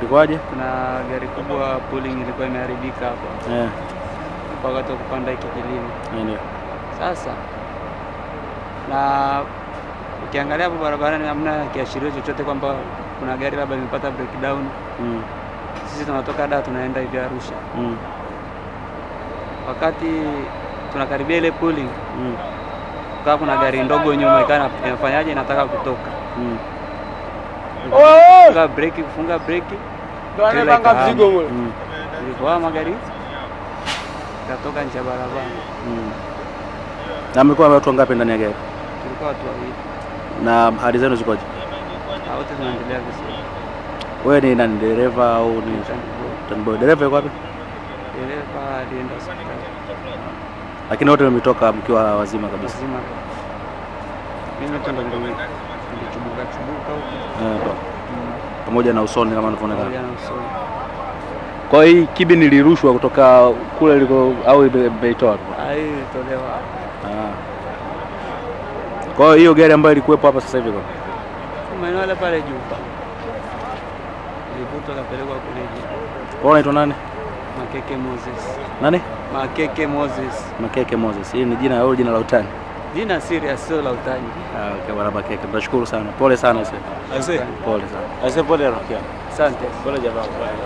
Ilikuwaje? Kuna gari kubwa pulling ilikuwa imeharibika hapa Eh, kwa wakati wa kupanda hiki kilima. ndio. Sasa na ukiangalia hapo barabarani hamna kiashirio chochote kwamba kuna gari labda limepata breakdown. Mm. Sisi tunatoka Dar tunaenda hivi Arusha, Mm. wakati tunakaribia ile pulling, Mm. kaa kuna gari ndogo nyuma ikawa inafanyaje, inataka kutoka Mm. funga breki, kufunga breki trailer ikahama. Mm. Ilivyohama gari ikatoka nje ya barabara. Mm. Na mlikuwa watu wangapi ndani ya gari? Tulikuwa watu wawili, Na hali zenu zikoje? na wote tunaendelea vizuri. Wewe ni nani, dereva au ni tanboy? Dereva yuko wapi? Dereva alienda hospitali Lakini wote mmetoka mkiwa wazima kabisa. mzima. Mimi tu ndo ndio nilichubuka chubuka huko Eh, pamoja na usoni kama pamoja unavyoonekana. na usoni. Kwa hiyo hii kibi nilirushwa kutoka kule iliko au ime- imeitoa? Ah, hii ilitolewa Ah. Kwa hiyo hiyo gari ambayo ilikuwepo hapa sasa hivi kwa maeneo yale pale juu, ilivutwa kapelekwa kule juu. kwa unaitwa nani? Makeke Moses, Nani? Makeke Moses, Makeke Moses. Hii ni jina au jina la utani? jina serious, sio la utani. Ah, okay, bwana Makeke. Tunashukuru sana. Pole sana sasa. Aise, Pole sana. aise pole Rokia. Asante. Pole jamaa.